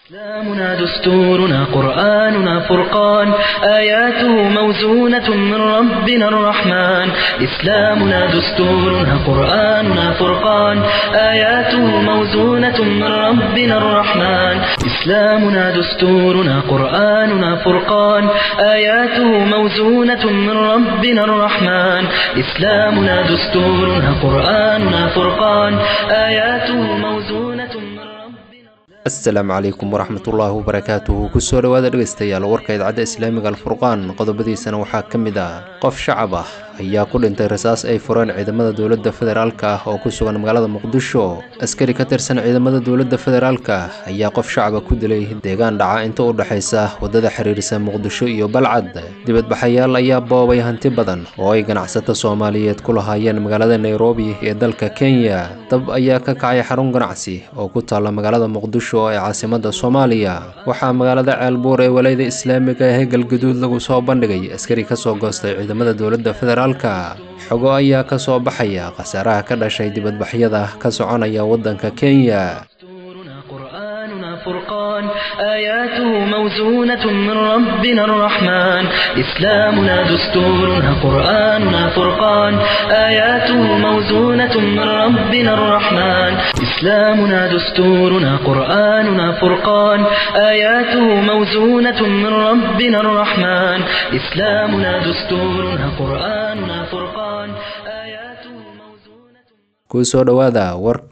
إسلامنا دستورنا قرآننا فرقان آياته موزونة من ربنا الرحمن إسلامنا دستورنا قرآننا فرقان آياته موزونة من ربنا الرحمن إسلامنا دستورنا قرآننا فرقان آياته موزونة من ربنا الرحمن إسلامنا دستورنا قرآننا فرقان آياته موزونة من ربنا asalaamu calaykum waraxmatullaahi wabarakaatuhu kusoo dhowaada dhegaystayaal warka idcadda islaamiga alfurqaan qodobadiisana waxaa ka mid ah qof shacab ah ayaa ku dhintay rasaas ay fureen ciidamada dowladda federaalka ah oo ku sugan magaalada muqdisho askari ka tirsan ciidamada dowladda federaalka ayaa qof shacaba ku dilay deegaan dhaca inta u dhexaysa waddada xiriirisa muqdisho iyo balcad dibadbaxayaal ayaa boobay hanti badan oo ay ganacsato soomaaliyeed ku lahaayeen magaalada nairobi ee dalka kenya dab ayaa ka kacay xarun ganacsi oo ku taalla magaalada muqdisho ee caasimada soomaaliya waxaa magaalada ceelbuur ee walayada islaamiga ee galgaduud lagu soo bandhigay askari ka soo goostay ciidamada dowladda federaalka xogo ayaa ka soo baxaya khasaaraha ka dhashay dibadbaxyada ka soconaya waddanka kenya دستورنا قرآننا فرقان آياته موزونة من ربنا الرحمن إسلامنا دستورنا قرآننا فرقان آياته موزونة من ربنا الرحمن إسلامنا دستورنا قرآننا فرقان آياته موزونة من ربنا الرحمن إسلامنا دستورنا قرآننا فرقان آياته موزونة kusoo dhowaada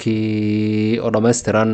warkii oo dhammaystiran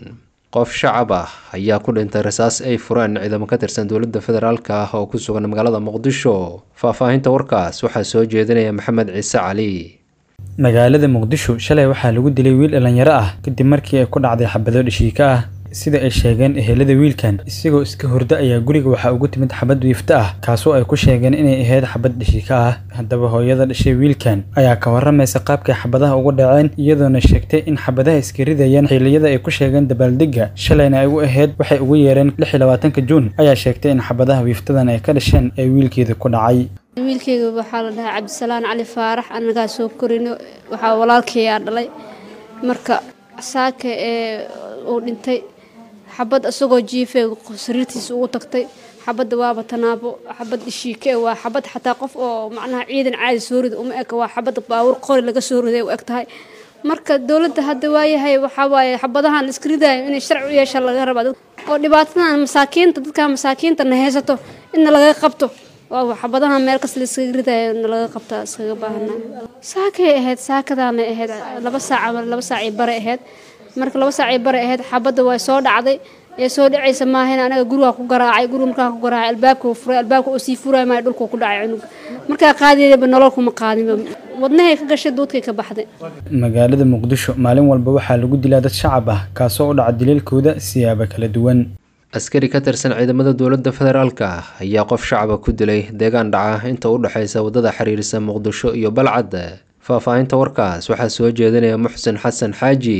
qof shacab ah ayaa ku dhintay rasaas ay fureen ciidamo ka tirsan dowladda federaalka ah oo ku sugan magaalada muqdisho faahfaahinta warkaas waxaa soo jeedinaya maxamed ciise cali magaalada muqdisho shalay waxaa lagu dilay wiil dhallinyaro ah kadib markii ay ku dhacday xabado dhashiika ah sida ay sheegeen ehelada wiilkan isagoo iska horda ayaa guriga waxaa ugu timid xabad wiifto ah kaasoo ay ku sheegeen inay ahayd xabad dhashiika ah haddaba hooyada dhashay wiilkan ayaa ka waramaysa qaabkay xabadaha uga dhaceen iyadoona sheegtay in xabadaha iska ridayeen xilliyada ay ku sheegeen dabaaldegga shalayna ay u ahayd waxay ugu yeereen lix iyo labaatanka juun ayaa sheegtay in xabadaha wiiftadan ay ka dhasheen ee wiilkeeda ku dhacay wiilkeyga waxaa la dhahaa cabdisalaan cali faarax anagaa soo korino waxaa walaalkayaa dhalay marka saaka ee uu dhintay xabad isagoo jiife sariirtiisa ugu tagtay xabadda waaba tanaabo xabad ishiike waa xabad xataa qof oo macnaha ciidan caadi soo rida uma eg waa xabad baawur qori laga soo riday u eg tahay marka dowladda hadda waayahay waxaa waaye xabadahan la iska ridayo inay sharci u yeesha laga rabaa oo dhibaatadan masaakiinta dadka masaakiinta na haysato inna laga qabto waa xabadaha meel kas la iskaga ridayo na laga qabtaa iskaga baahanaa saakay ahayd saakadaana ahayd laba saac ama laba saacii bare ahayd marka laba saacii bare ahayd xabadda waa soo dhacday ee soo dhacaysa maahan anaga gurigaa ku garaacay guriga markaa ku garaacay albaabka furay albaabka oo sii furay maayo dhulka ku dhacay cunuga markaa qaadiyaba nolol kuma qaadinba wadnahay ka gashay duudkay ka baxday magaalada muqdisho maalin walba waxaa lagu dilaa dad shacab ah kaasoo u dhaca daliilkooda siyaabo kala duwan askari ka tirsan ciidamada dowladda federaalka ah ayaa qof shacaba ku dilay deegaan dhaca inta u dhexaysa waddada xiriirisa muqdisho iyo balcad faahfaahinta warkaas waxaa soo jeedinaya muxsin xasan xaaji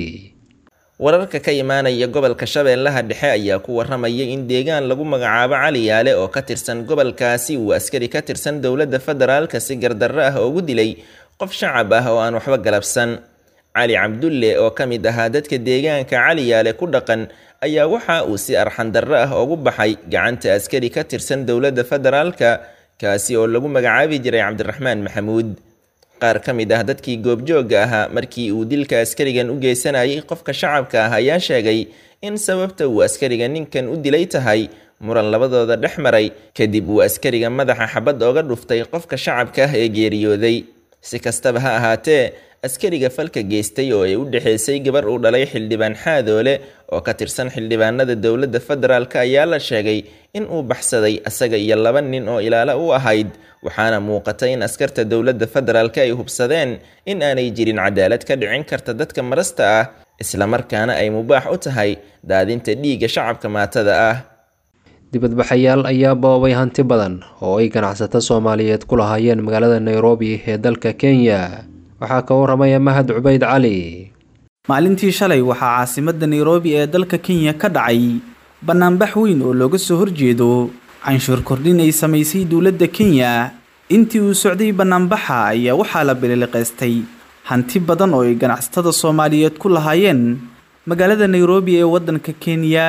wararka ka imaanaya gobolka shabeellaha dhexe ayaa ku waramaya in deegaan lagu magacaabo cali yaale oo ka tirsan gobolkaasi uu askari ka tirsan dowladda federaalka si gardarro ah ugu dilay qof shacab ah oo aan waxba galabsan cali cabdulle oo ka mid ahaa dadka deegaanka cali yaale ku dhaqan ayaa waxa uu si arxandarro ah ugu baxay gacanta askari ka tirsan dowladda federaalka kaasi oo lagu magacaabi jiray cabdiraxmaan maxamuud qaar ka mid ah dadkii goobjoogga ahaa markii uu dilka askarigan u geysanayay qofka shacabka ah ayaa sheegay in sababta uu askariga ninkan u dilay tahay muran labadooda dhex maray kadib uu askariga madaxa xabad ooga dhuftay qofka shacabka ah ee geeriyooday si kastaba ha ahaatee askariga falka geystay oo ay u dhexaysay gabar uu dhalay xildhibaan xaadoole oo ka tirsan xildhibaanada dowladda federaalk ayaa la sheegay in uu baxsaday asaga iyo laba nin oo ilaalo u ahayd waxaana muuqata in askarta dowladda federaalk ay hubsadeen in aanay jirin cadaalad ka dhicin karta dadka marasta ah islamarkaana ay mubaax u tahay daadinta dhiigga shacabka maatada ah dibadbaxayaal ayaa boobay hanti badan oo ay ganacsato soomaaliyeed ku lahaayeen magaalada nairobi ee dalka kenya waxaa ka waramaya mahad cubayd cali maalintii shalay waxaa caasimadda nairobi ee dalka kenya ka dhacay bannaanbax weyn oo looga soo horjeedo canshuur kordhin ay samaysay dowladda kenya intii uu socday bannaanbaxa ayaa waxaa la bililiqaystay hanti badan oo ay ganacsatada soomaaliyeed ku lahaayeen magaalada nairobi ee waddanka kenya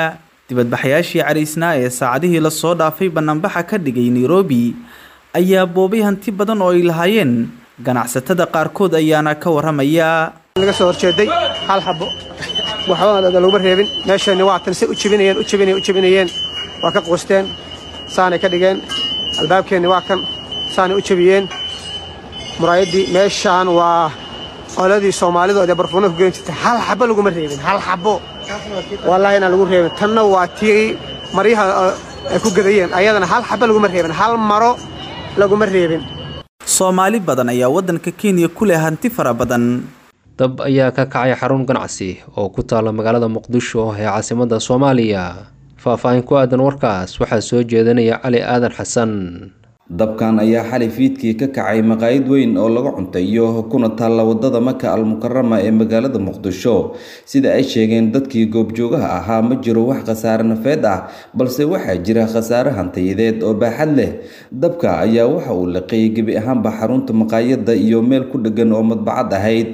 dibadbaxayaashii caraysnaa ee saacadihii lasoo dhaafay banaanbaxa ka dhigay nairobi ayaa boobay hanti badan oo ay lahaayeen ganacsatada qaarkood ayaana ka waramaya laga soo horjeeday hal xabo waxba laguma reebin meeshani waa tan say u jibinayeen u jibinayeen u jibinayeen waa ka quusteen saanay ka dhigeen albaabkeenni waa kan saanay u jabiyeen muraayaddii meeshaan waa qoladii soomaalidu ee barfuuna ku geyn jirtay hal xabo laguma reebin hal xabo wallaahi inaan lagu reebin tanna waa tii maryaha ay ku gadayeen ayadana hal xabo laguma reebin hal maro laguma reebin soomaali badan ayaa waddanka kenya ku leh hanti fara badan dab ayaa ka kacay xarun ganacsi oo ku taalla magaalada muqdisho ee caasimadda soomaaliya faah-faahin ku aadan warkaas waxaa soo jeedanaya cali aadan xasan dabkan ayaa xali fiidkii ka kacay maqaayad weyn oo laga cuntayo kuna taalla wadada maka almukarama ee magaalada muqdisho sida ay sheegeen dadkii goobjoogaha ahaa ma jiro wax khasaare nafeed ah balse waxaa jira khasaare hantayadeed oo baaxad leh dabka ayaa waxa uu liqay gebi ahaanba xarunta maqaayadda iyo meel ku dheggan oo madbacad ahayd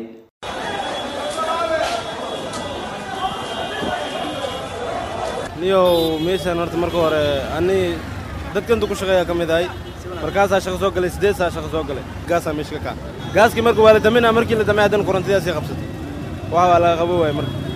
niyow meeshaan horta marka hore ani dadkanta ku shaqeeyaa ka mid ahay markaasaa shaqo soo galay siddeed saa shaqo soo galay gaasaa meesha ka kaca gaaskii marka waa la daminaa markii la damay haddana korontidaasii qabsatay waxa waa laga qabo waaya marka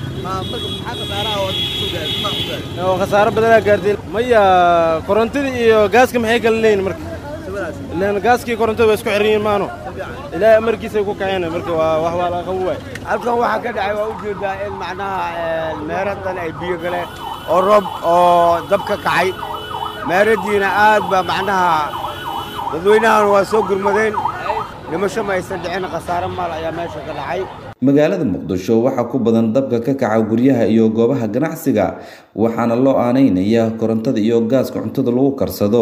oo khasaaro badanaa gaartay maya korontadii iyo gaaska maxay kala leeyihin marka ilaan gaaskii korontada waa isku xiran yihiin maano ilaahay amarkiisay ku kaceen marka waa wax waa laga qabo waaya halkan waxaa ka dhacay waa ujeedaa in macnaha meeradan ay biyo galeen oo roob oo dab ka kacay meeradiina aad baa macnaha dadweynahan waa soo gurmadeen dhimasho ma aysan dhicin khasaare maal ayaa meesha ka dhacay magaalada muqdisho waxaa ku badan dabka ka kaca guryaha iyo goobaha ganacsiga waxaana loo aaneynaya korontada iyo gaaska cuntada lagu karsado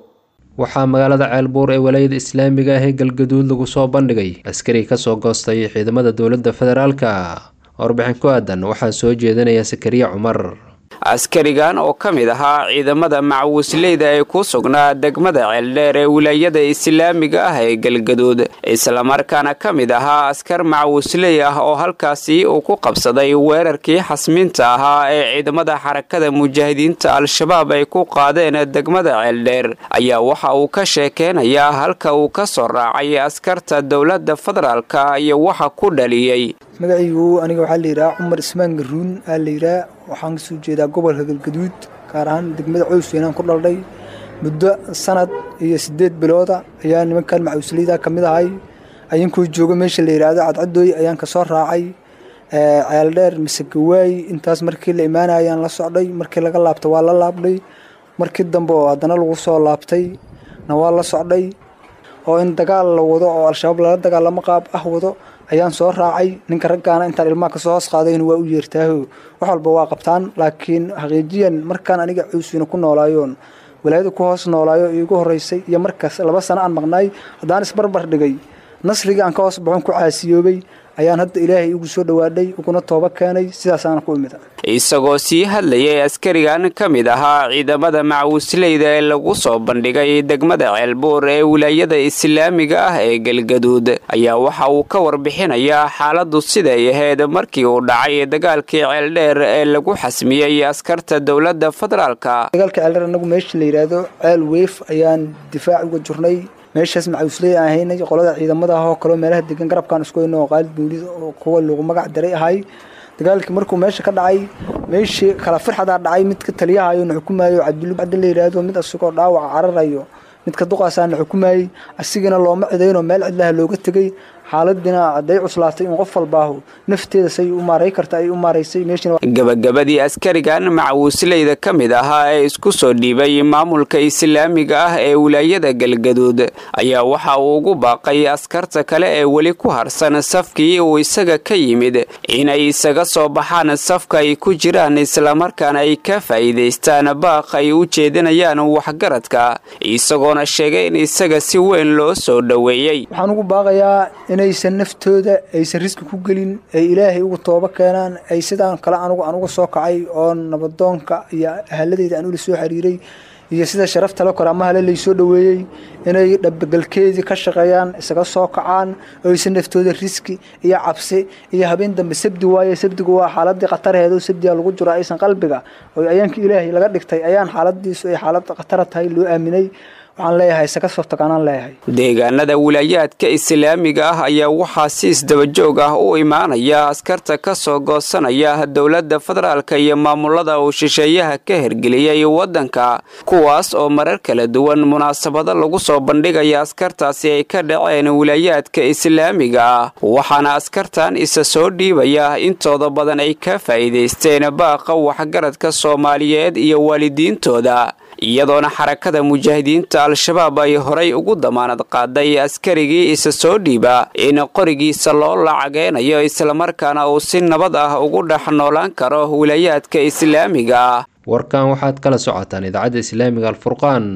waxaa magaalada ceelbuur ee walaayada islaamiga ah ee galgaduud lagu soo bandhigay askari kasoo goostay ciidamada dowladda federaalka warbixin ku aadan waxaa soo jeedinaya sakariya cumar askarigan oo ka mid ahaa ciidamada macawisleyda ee ku sugnaa degmada ceeldheer ee wilaayada islaamiga ah ee galgaduud islamarkaana ka mid ahaa askar macawisley ah oo halkaasi uu ku qabsaday weerarkii xasmiinta ahaa ee ciidamada xarakada mujaahidiinta al-shabaab ay ku qaadeen degmada ceeldheer ayaa waxa uu ka sheekeynayaa halka uu ka soo raacay askarta dowladda federaalka iyo waxa ku dhaliyey magacaygu aniga waxaa layidhaha cumar ismaan garuun aa layidhaha waxaan kasoo jeedaa gobolka galgaduud gaar ahaan degmada coysweynaan ku dhaldhay muddo sanad iyo siddeed bilooda ayaa nimankan macawisleyda ka mid ahay ayankoo jooga meesha la yidhaahdo cadcadooy ayaan kasoo raacay ceeldheer mise gawaay intaas markii la imaanaya ayaan la socday markii laga laabta waa la laabdhay markii dambe oo haddana lagu soo laabtay na waa la socday oo in dagaal la wado oo al-shabaab lala dagaalamo qaab ah wado ayaan soo raacay ninka raggaana intaan ilmaha kasoo hoos qaadayna waa u yeertaaho wax walba waa qabtaan laakiin xaqiijiyan markaan aniga cuuswina ku noolaayoon walaayada ku hoos noolaayo iigu horeysay iyo markaas laba sano aan maqnaay haddaan isbarbar dhigay nasrigii aan ka hoos baxon ku caasiyoobay ayaan hadda ilaahay igu soo dhawaadhay uguna tooba keenay sidaasaana ku imid isagoo sii hadlayay askarigan ka mid ahaa ciidamada macawisleyda ee lagu soo bandhigay degmada ceelbuur ee wilaayada islaamiga ah ee galgaduud ayaa waxa uu ka warbixinayaa xaaladu siday ahayd markii uu dhacay dagaalkii ceeldheer ee lagu xasmiyey askarta dowladda federaalka dagaalka ceeldheer anagu meesha la yidhaahdo ceel weyf ayaan difaac uga jirnay meeshaas macawisley aan haynay qolada ciidamada ah oo kaleo meelaha degan garabkaan isku hayno oo qaalid buulid oo kuwa lagu magac daray ahay dagaalkii markuu meesha ka dhacay meeshii kala firxadaa dhacay midka taliyahayo na xukumayo cabdulli cabdi la yidhaahdo mid asagoo dhaawaca cararayo midka duqaasaa na xukumayey asigana looma cidaynoo meel cidlaha looga tegey xaaladina hadday cuslaatay in qof walbaahu nafteeda say u maaray karta ay u maaraysay gabagabadii askarigan macawisleyda ka mid ahaa ee isku soo dhiibay maamulka islaamiga ah ee wilaayada galgaduud ayaa waxa uu ugu baaqay askarta kale ee weli ku harsan safkii uu isaga ka yimid inay isaga soo baxaan safka ay ku jiraan islamarkaana ay ka faa'iidaystaan baaq ay u jeedinayaan waxgaradka isagoona sheegay in isaga si weyn loo soo dhoweeyey inaysan naftooda aysan riski ku gelin ay ilaahay ugu toobo keenaan ay sidaan kale anugu anugu soo kacay oo nabadoonka iyo ahaladeyda aan ula soo xiriiray iyo sida sharafta la karaamahale laysoo dhoweeyey inay dhabagalkeedii ka shaqeeyaan isaga soo kacaan oo aysan naftooda riski iyo cabsi iyo habeen dambe sabdi waaye sabdigu waa xaaladii khatarheedo sabdiga lagu jiro aysan qalbiga oo ayaanka ilaahay laga dhigtay ayaan xaaladiisu ay xaalad khatara tahay loo aaminay waxaan leeyahay isaga soo tagaanaan leeyahay deegaanada wilaayaadka islaamiga ah ayaa waxaa si isdabajoog ah u imaanaya askarta ka soo goosanaya dowladda federaalka iyo maamulada uu shisheeyaha ka hergeliyey waddanka kuwaas oo marar kala duwan munaasabado lagu soo bandhigaya askartaasi ay ka dhaceen wilaayaadka islaamiga ah waxaana askartan isa soo dhiibaya intooda badan ay ka faa'iidaysteen baaqa waxgaradka soomaaliyeed iyo waalidiintooda iyadoona xarakada mujaahidiinta al-shabaab ay horay ugu damaanad qaaday askarigii isa soo dhiiba in qorigiisa loo lacageynayo islamarkaana uu si nabad ah ugu dhex noolaan karo wilaayaadka islaamiga ah warkan waxaad kala socotaan idaacadda islaamiga alfurqaan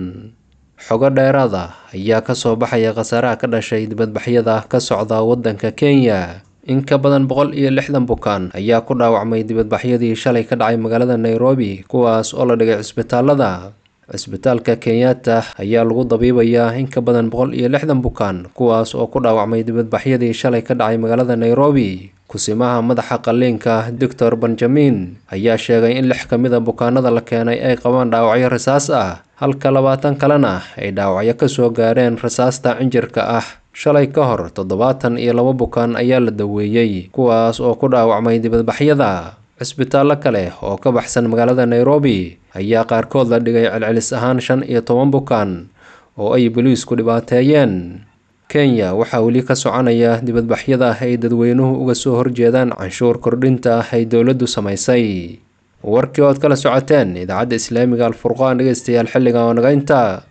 xogo dheeraada ayaa ka soo baxaya khasaaraha ka dhashay dibadbaxyada ka socda waddanka kenya in ka badan boqol iyo lixdan bukaan ayaa ku dhaawacmay dibadbaxyadii shalay ka dhacay magaalada nairobi kuwaas oo la dhigay cisbitaalada cisbitaalka kenyatta ayaa lagu dabiibayaa in ka badan boqol iyo lixdan bukaan kuwaas oo ku dhaawacmay dibadbaxyadii shalay ka dhacay magaalada nairobi kusimaha madaxa qalliinka doctor benjamin ayaa sheegay in lix ka mid a bukaanada la keenay ay qabaan dhaawacyo rasaas ah halka labaatan kalena ay dhaawacyo ka soo gaareen rasaasta cinjirka ah shalay ka hor toddobaatan iyo laba bukaan ayaa la daweeyey kuwaas oo ku dhaawacmay dibadbaxyada cisbitaallo kale oo ka baxsan magaalada nairobi ayaa qaarkood la dhigay celcelis ahaan shan iyo toban bukaan oo ay boliisku dhibaateeyeen kenya waxaa weli ka soconaya dibadbaxyada ay dadweynuhu uga soo horjeedaan canshuur kordhinta ay dowladdu samaysay warkii ood kala socoteen idaacadda islaamiga alfurqaan dhegeystayaal xilligan oo naga intaa